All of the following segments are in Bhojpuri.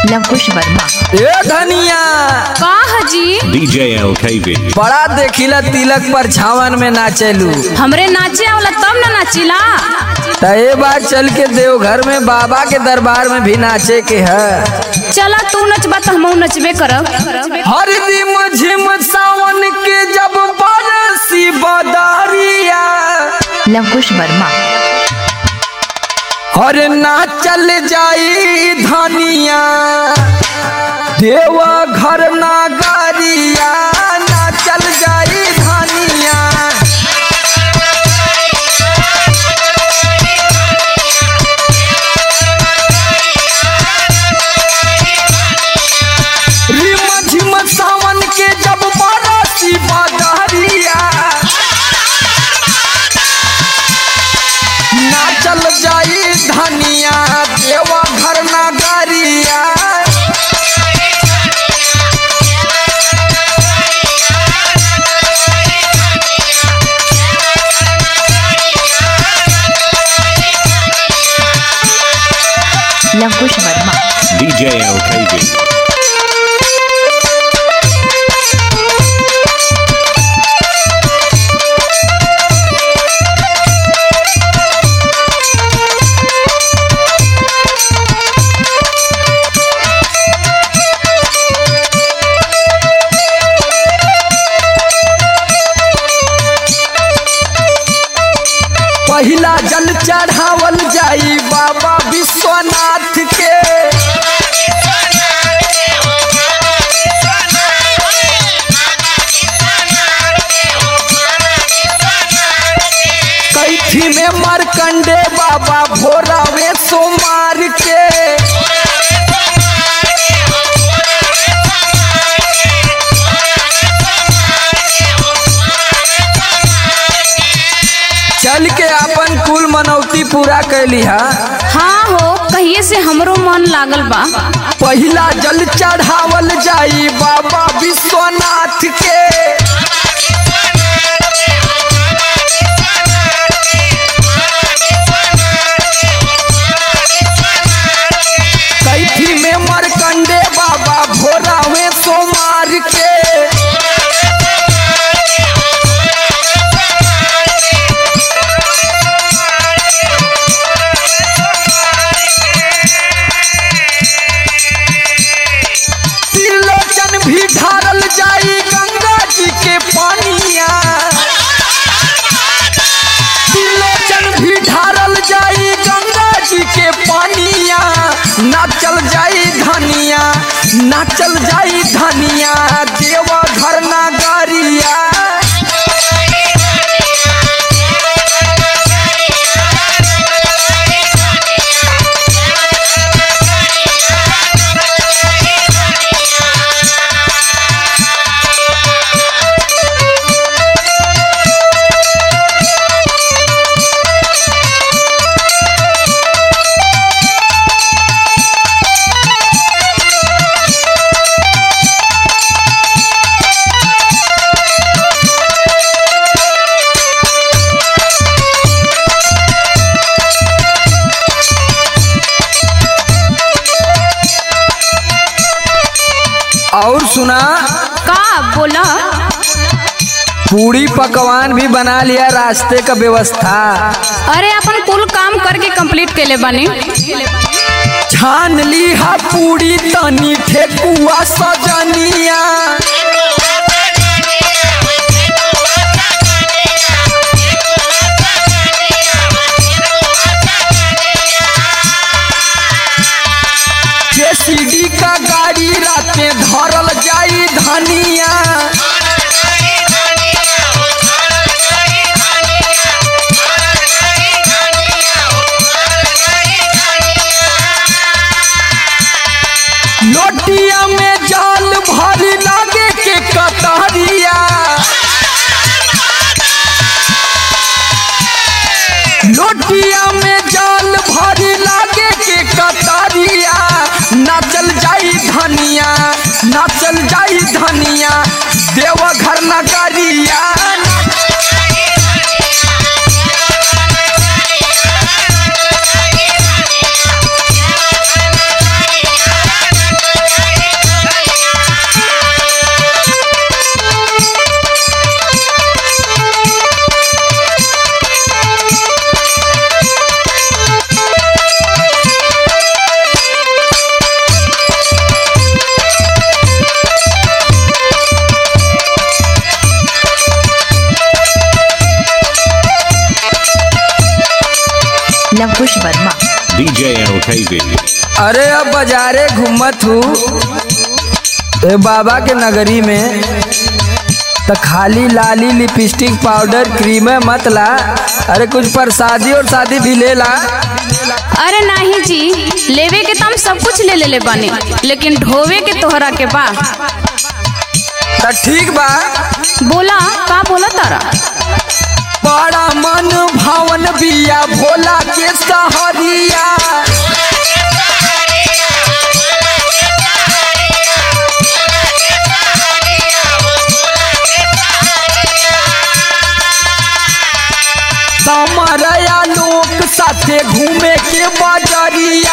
लवकुश वर्मा ए धनिया का हजी DJ LKV. बड़ा देखिला तिलक पर छावन में नाचेलू हमरे नाचे आवला तब ना नाचिला त ए बार चल के देवघर में बाबा के दरबार में भी नाचे के है चला तू नचबा तो हमहू नचबे करब हर दिम झिम सावन के जब बरसी बदरिया लवकुश वर्मा हर नाचल जाई धनिया देवा घर नागरिया नाचल जाई धनिया रिम झिम सावन के जब बरसी बदरिया नाचल जाई धनिया देवा घर नगरिया लवकुश वर्मा DJ LKV. पहिला जल चढ़ावल जाई बाबा विश्वनाथ के कैथी में मरकंडे बाबा भोरावे सोमार के चल के अपन कुल मनौती पूरा कैली हा हाँ हो कहिए से हमरो मन लागल बा पहिला जल चढ़ावल जाई बाबा विश्वनाथ के कैथी में मरकंडे बाबा भोरा में सोमार के त्रिलोचन भी ढारल जाई गंगा जी के पानिया त्रिलोचन भी ढारल जाई गंगा जी के पानिया नाचल जाई धनिया नाचल जाई धनिया देवा घर नगरिया और सुना का बोला पूरी पकवान भी बना लिया रास्ते का व्यवस्था अरे अपन कुल काम करके कंप्लीट केले बानी छान ली हा पूरी तनी ठेकुआ सजनिया जेसीडी का गाड़ी राते धरल जाई धनिया लोटिया में जाल भरी लागे के कतरिया लोटिया में जाल भरी लागे के कतरिया नाचल जाई धनिया नाचल जाई धनिया देवघर नगरिया लंकुश वर्मा DJ LKV. अरे अब बाजारे घूमत हूँ ए बाबा के नगरी में तो खाली लाली लिपस्टिक पाउडर क्रीम मत ला अरे कुछ प्रसादी और शादी भी ले ला अरे नहीं जी लेवे के तो हम सब कुछ ले लेले बानी लेकिन ढोवे के तोहरा के बा तो ठीक बा बोला का बोला तारा बड़ा मन भावन बिया भोला के सहरिया समरया लोक साथे घूमे के बजरिया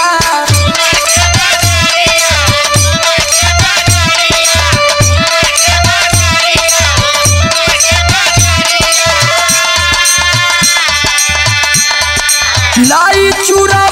लाई चूड़ा